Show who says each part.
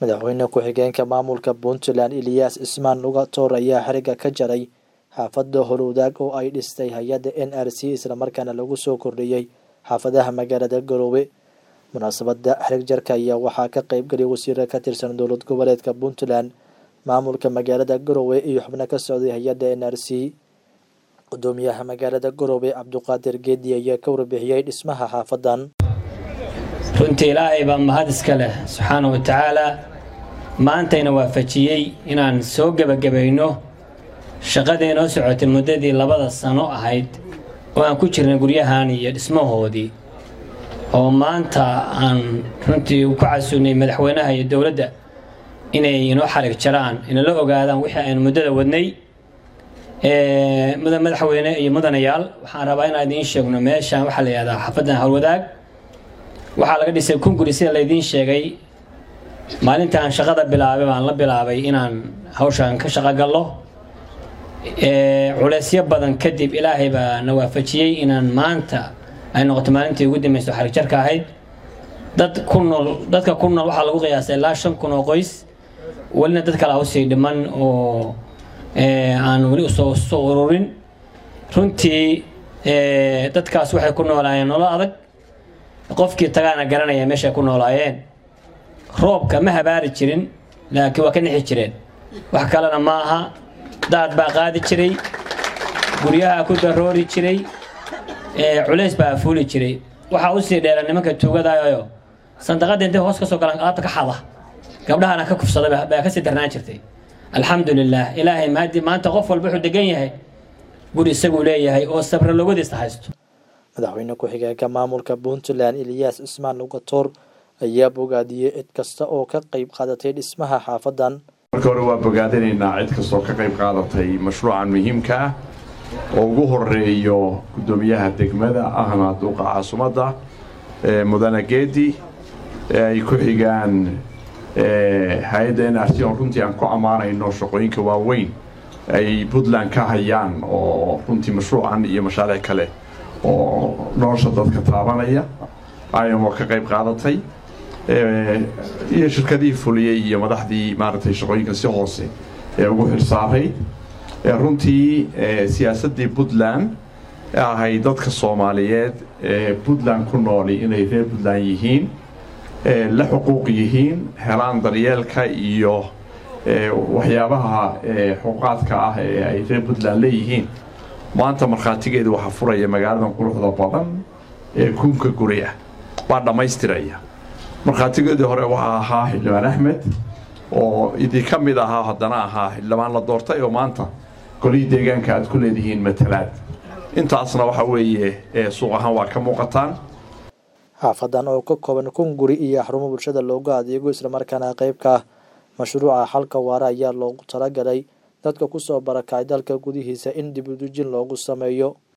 Speaker 1: madaxweyne ku-xigeenka maamulka puntland eliyaas cismaan lugatoor ayaa xiriga ka jaray xaafada howlwadaag oo ay dhistay hay-adda n r c islamarkaana lagu soo kordhiyey xaafadaha magaalada garoowe munaasabada xarig jarka ayaa waxaa ka qeybgalay wasiiro ka tirsan dowlad goboleedka puntland maamulka magaalada garoowe iyo xubno ka socday hay-adda n r c gudoomiyaha magaalada garoowe cabduqaadir geedi ayaa ka warbixiyey dhismaha xaafadan
Speaker 2: runtii ilaahay baa mahad iska leh subxaana wa tacaalaa maantayna waafajiyey inaan soo gebagabayno shaqadii noo socotay muddadii labada sano ahayd oo aan ku jirnay guryahan iyo dhismahoodii oo maanta aan runtii ku casuunay madaxweynaha iyo dowladda inay inoo xarig jaraan inala ogaadaan wixii aynu muddada wadnay mudan madaxweyne iyo mudanayaal waxaan rabaa inaan idiin sheegno meeshaan waxaa la yihahdaa xafadan howlwadaag waxaa laga dhisay kunguri sida laydiin sheegay maalintaan shaqada bilaabay baan la bilaabay inaan hawshaan ka shaqo gallo culeysyo badan kadib ilaahay baa na waafajiyey inaan maanta ay noqoto maalintii ugu dambayso xarigjarka ahayd dad ku nool dadka ku nool waxaa lagu qiyaasay ilaa shan kun oo qoys welina dad kale hawsii dhiman oo aan weli usoo soo ururin runtii dadkaas waxay ku noolaayeen nolol adag qofkii tagaana garanaya meeshay ku noolaayeen roobka ma habaari jirin laakiin waa ka nixi jireen wax kalena ma aha daad baa qaadi jiray guryaha ku daroori jiray culays baa fuuli jiray waxaa usii dheera nimanka tuugadayo sandaqada intay hoos ka soo galaan alaabta ka xada gabdhahana ka kufsada baa kasii darnaan jirtay alxamdu lilah ilaahay maadi maanta qof walba wuxuu degan yahay guri isaguu leeyahay oo sabra logadiisa haysto
Speaker 1: madaxweyne ku-xigeenka maamulka puntland eliyaas cismaan lugatoor ayaa bogaadiyey cid kasta oo ka qeyb qaadatay dhismaha xaafadan
Speaker 3: marka hore waa bogaadinaynaa cid kastoo ka qayb qaadatay mashruucan muhiimka ah oo ugu horeeyo guddoomiyaha degmada ahna duuqa caasimadda mudane geedi ay ku xigaan hay-adda n r c oo runtii aan ku ammaanayno shaqooyinka waaweyn ay puntland ka hayaan oo runtii mashruucan iyo mashaariic kale oo nolosha dadka taabanaya ayamo ka qayb qaadatay iyo shirkadihii fuliyey iyo madaxdii maaragtay shaqooyinka si hoose ee ugu xirsaaray runtii siyaasaddii puntland ahay dadka soomaaliyeed ee puntland ku nooli inay reer puntland yihiin la xuquuq yihiin helaan daryeelka iyo waxyaabaha xuquuqaadka ah ee ay reer puntland leeyihiin maanta markhaatigeeda waxaa furaya magaaladan quruxda badan ee kunka guri ah waa dhammaystiraya markhaatigeedii hore waxaa ahaa xildhibaan axmed oo idinka mid ahaa haddana ahaa xildhibaan la doortay oo maanta golihii deegaanka aad ku leedihiin matalaad intaasna waxa weeye suuq ahaan waa ka muuqataan
Speaker 1: xaafadan oo ka kooban kun guri iyo xarumo bulshada loogu adeego islamarkaana qeybka ah mashruuca xalka waara ayaa loogu talagalay dadka kusoo barakacay dalka gudihiisa in dib udujin loogu sameeyo